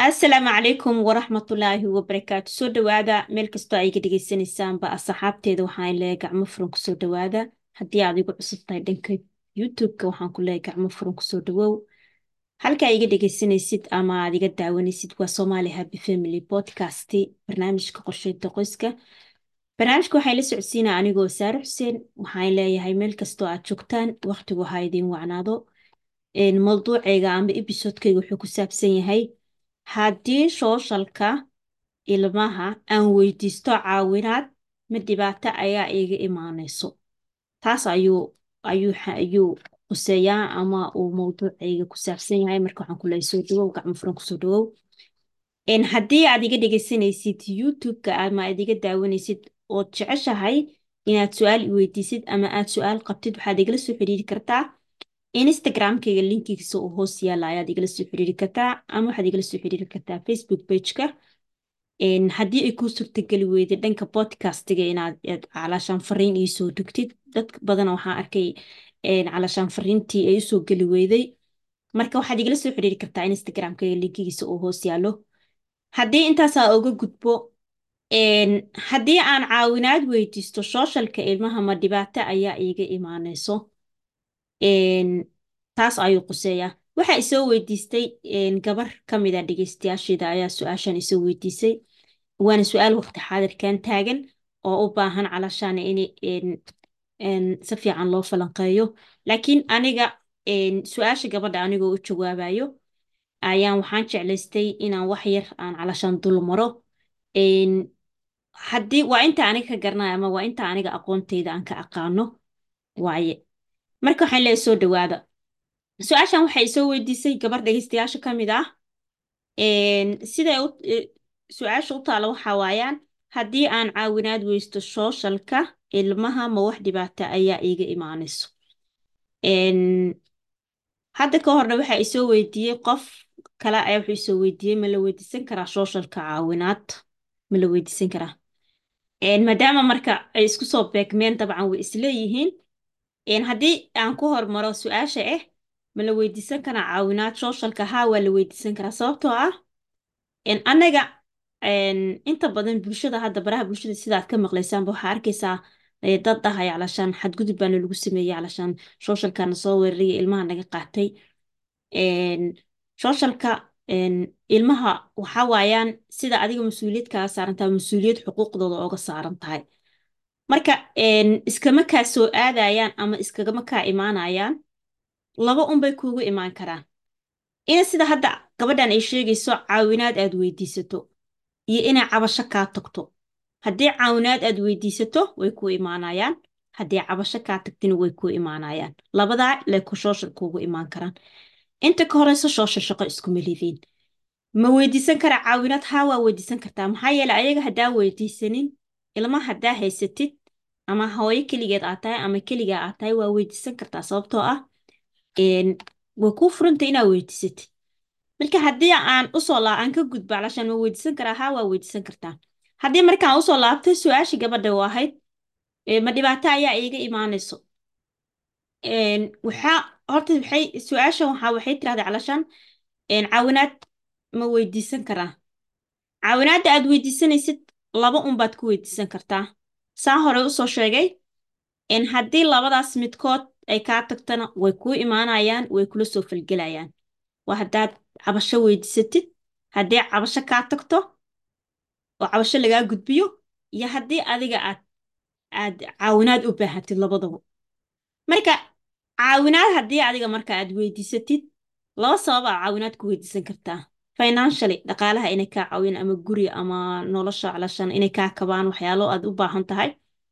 asalaamu calaykum waraxmatullaahi wabarakaatu soo dhawaada meel kastoo ay ga dhegeysanaysaanba asxaabteeda waxaan leeyahay gacmo furan kusoo dhawaada haddii aad igu cusub tahay dhanka youtube-ka waxaan ku leeyahay gacmo furan kusoo dhawow halka iga dhegeysanaysid ama aad iga daawanaysid waa Somali Happy Family Podcast barnaamijka qorsheynta qoyska barnaamijka waxay la socodsiinaa anigoo Saare Xuseen waxaan leeyahay meel kastoo aad joogtaan waqtigu ha idin wacnaado mawduucayga ama episodekayga wuxuu ku saabsan yahay haddii sooshalka ilmaha aan weydiisto caawinaad ma dhibaato ayaa iiga imaanayso taas ayuu ayuu ayuu quseeyaa ama uu mawduucayga ku saabsan yahay marka waxaan ku leeyahay soo dhawow gacmo furan kusoo dhawow haddii aad iga dhegeysanaysid youtube-ka ama aad iga daawanaysid ood jeceshahay inaad su-aal i weydiisid ama aad su-aal qabtid waxaad igala soo xiriiri kartaa instagram-kayga linkigiisa oo hoos yaala ayaad igala soo xiriiri kartaa ama waxaad igala soo xiriiri kartaa facebook page-ka haddii ay kuu suurtageli weyday dhanka podcastiga inaad calaashaan fariin iisoo dhigtid dad badan waxaan arkay calaashaan fariintii ay usoo geli weyday marka waxaad igala soo xiriiri kartaa instagram-kayga linkigiisa oo hoos yaalo haddii intaasaa uga gudbo haddii aan caawinaad weydiisto sooshalka ilmaha ma dhibaato ayaa iiga imaanayso taas ayuu quseeyaa waxaa isoo weydiistay gabar ka mid a dhegeystayaasheeda ayaa su-aashan isoo weydiisay waana su-aal waqti xaadirkan taagan oo u baahan calashaan in si fiican loo falanqeeyo laakiin aniga su-aasha gabadha anigoo u jawaabayo ayaan waxaan jeclaystay inaan wax yar aan calashaan dul maro haddii waa inta aniga ka garanayo ama waa inta aniga aqoontayda aan ka aqaano waaye marka waxaan leeyahay soo dhawaada su-aashan waxay soo weydiisay gabar dhegeystayaasha ka mid ah siday su-aasha u taala waxaa waayaan haddii aan caawinaad weysto sooshalka ilmaha ma wax dhibaata ayaa iiga imaanayso hadda ka horna waxaa isoo weydiiyey qof kale ayaa wuxuu isoo weydiiyey ma la weydiisan karaa sooshalka caawinaad ma la weydiisan karaa maadaama marka ay isku soo beegmeen dabcan way isleeyihiin haddii aan ku hormaro su-aasha ah ma la weydiisan karaa caawinaad sooshalka haa waa la weydiisan karaa sababtoo ah annaga inta badan bulshada hadda baraha bulshada sidaad ka maqlaysaanba waxaa arkaysaa dad dhahay calashaan xadgudub baana lagu sameeyey calashaan sooshalkana soo weeraraya ilmaha naga qaatay sooshalka ilmaha waxaa waayaan sida adiga mas-uuliyad kaga saaran tahay mas-uuliyad xuquuqdooda ooga saaran tahay marka iskama kaa soo aadayaan ama iskagama kaa imaanayaan laba unbay kuugu imaan karaan ina sida hadda gabadhan ay sheegayso caawinaad aad weydiisato iyo inay cabasho kaa tagto haddii caawinaad aad weydiisato way kuu imaanayaan haddii cabasho kaa tagtina way kuu imaanayaan labadaa leku shooshal kuugu imaan karaan inta ka horeyso shooshal shaqo iskuma lidiin ma weydiisan karaa caawinaad haa waa weydiisan kartaa maxaa yeeley ayaga haddaa weydiisanin ilma haddaa haysatid ama hooyo keligeed aad tahay ama keligaa aad tahay waa weydiisan kartaa sababtoo ah way kuu furantay inaad weydiisatid marka haddii aan usoo laa aan ka gudbo calashaan ma weydiisan karaa haa waa weydiisan kartaa haddii markaan usoo laabtay su-aashii gabadha u ahayd ma dhibaato ayaa iiga imaanayso waxaa horta waxay su-aashan waxaa waxay tirahday calashaan caawinaad ma weydiisan karaa caawinaadda aad weydiisanaysid laba unbaad ku weydiisan kartaa saa hore usoo sheegay haddii labadaas midkood ay kaa tagtana way kuu imaanayaan way kula soo falgelayaan waa haddaad cabasho weydiisatid haddii cabasho kaa tagto oo cabasho lagaa gudbiyo iyo haddii adiga aad aad caawinaad u baahatid labadaba marka caawinaad haddii adiga marka aad weydiisatid laba sabab aa caawinaad ku weydiisan kartaa financially dhaqaalaha inay kaa caawiyaan ama guri ama nolosha calashan inay kaa kabaan waxyaalo aad u baahan tahay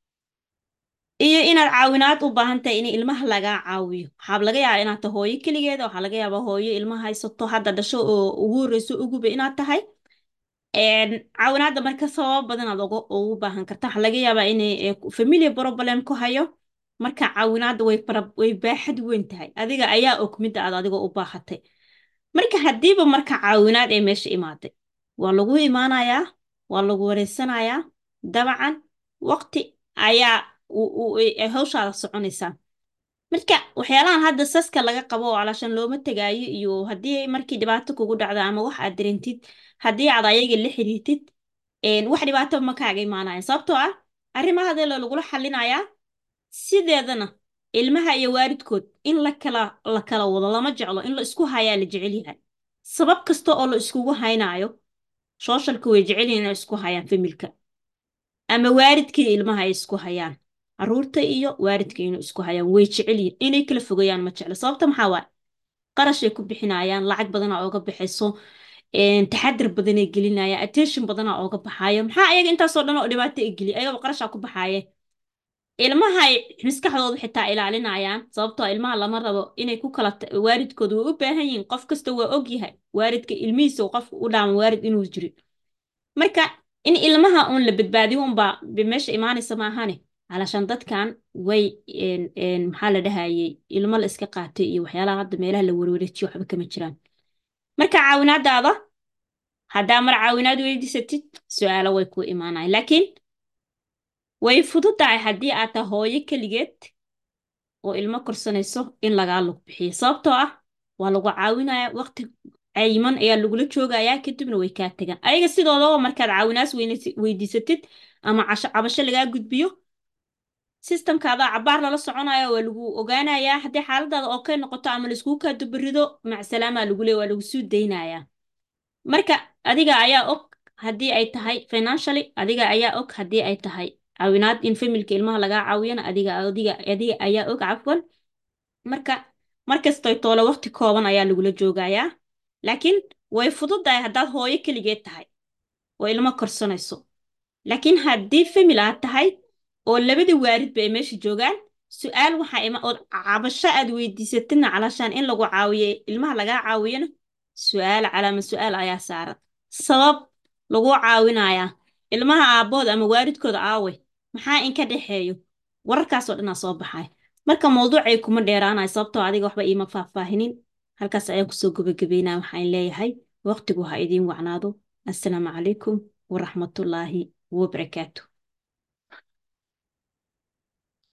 iyo inaad caawinaad u baahan tahay in ilmaha lagaa caawiyo waxaa laga yaabaa inaad tahay hooyo keligeeda waxaa laga yaabaa hooyo ilmaha haysato hadda dhasho oo ugu horeyso uguba inaad tahay caawinaadda marka sababo badan aad ugu baahan karta waxaa laga yaabaa inay familia problem ku hayo marka caawinaadda way way baaxad weyn tahay adiga ayaa og midda aad adiga u baahatay marka haddiiba marka caawinaad ay meesha imaaday waa lagu imaanayaa waa lagu wareysanayaa dabcan waqti ayaa hawshaada soconaysaa marka waxyaalahan hadda saska laga qabo oo calaashan looma tegaayo iyo haddii markii dhibaato kugu dhacdo ama wax aad dareentid haddii aad ayaga la xiriirtid wax dhibaato ma kaaga imaanaya sababtoo ah arrimaha hadee lagula xallinayaa sideedana ilmaha iyo waalidkood in la kala la kala wado lama jeclo in la isku hayaa la jecel yahay sabab kasta oo la iskugu haynaayo sooshalka way jecel yihin inay isku hayaan familka ama waalidkii ilmaha ay isku hayaan caruurta iyo waalidka inay isku hayaan way jecel yihin inay kala fogayaan ma jeclo sababta maxaa waaye qarashay ku bixinayaan lacag badanaa ooga baxayso taxadir badanay gelinayaan attention badanaa ooga baxaayo maxaa ayaga intaasoo dhan oo dhibaato ay geliya ayagaba qarashaa ku baxaaye ilmaha ay maskaxdooda xitaa ilaalinayaan sababtoo ilmaha lama rabo inay ku kala waalidkooda way u baahan yihiin qof kasta waa og yahay waalidka ilmihiisa qofka u dhaama waalid inuu jirin marka in ilmaha uun la badbaadiyo unbaa meesha imaanaysa maahane calashaan dadkan way maxaa la dhahayey ilmo la iska qaatay iyo waxyaalaha hadda meelaha la werwareejiyo waxba kama jiraan marka caawinaadaada haddaa mar caawinaad weydiisatid su-aalo way kuu imaanayan laakiin way fududahay haddii aad tahay hooyo keligeed oo ilmo korsanayso in lagaa lug bixiyo sababtoo ah waa lagu caawinaya waqti cayiman ayaa lagula joogayaa kadibna way kaa tegaan ayaga sidoodaba markaad caawinaas weydiisatid ama cabasho lagaa gudbiyo sistamkaadaa cabaar lala soconaya waa lagu ogaanayaa haddii xaaladaada oo kay noqoto ama laiskugu kaa dubarido macsalaamaa lagu leey waa lagu suu daynayaa marka adiga ayaa og haddii ay tahay financially adiga ayaa og haddii ay tahay caawinaad in familka ilmaha lagaa caawiyana adiga adiga adiga ayaa og cafwan marka markastoy toole waqti kooban ayaa lagula joogayaa laakiin way fududahay haddaad hooyo keligeed tahay oo ilmo korsanayso laakiin haddii famil aad tahay oo labadii waalidba ay meesha joogaan su-aal waxaa ima ood cabasho aad weydiisatidna calaashaan in lagu caawiyo ilmaha lagaa caawiyana su-aal calaama su-aal ayaa saaran sabab lagu caawinayaa ilmaha aabbood ama waalidkooda aawe maxaa inka dhexeeyo wararkaasoo dhanaa soo baxay marka mawduucay kuma dheeraanayo sababtoo adiga waxba iima faahfaahinin halkaas ayaan kusoo gabagabeynaa waxaan leeyahay waqtigu ha idiin wacnaado assalaamu calaykum waraxmatullaahi wabarakaatu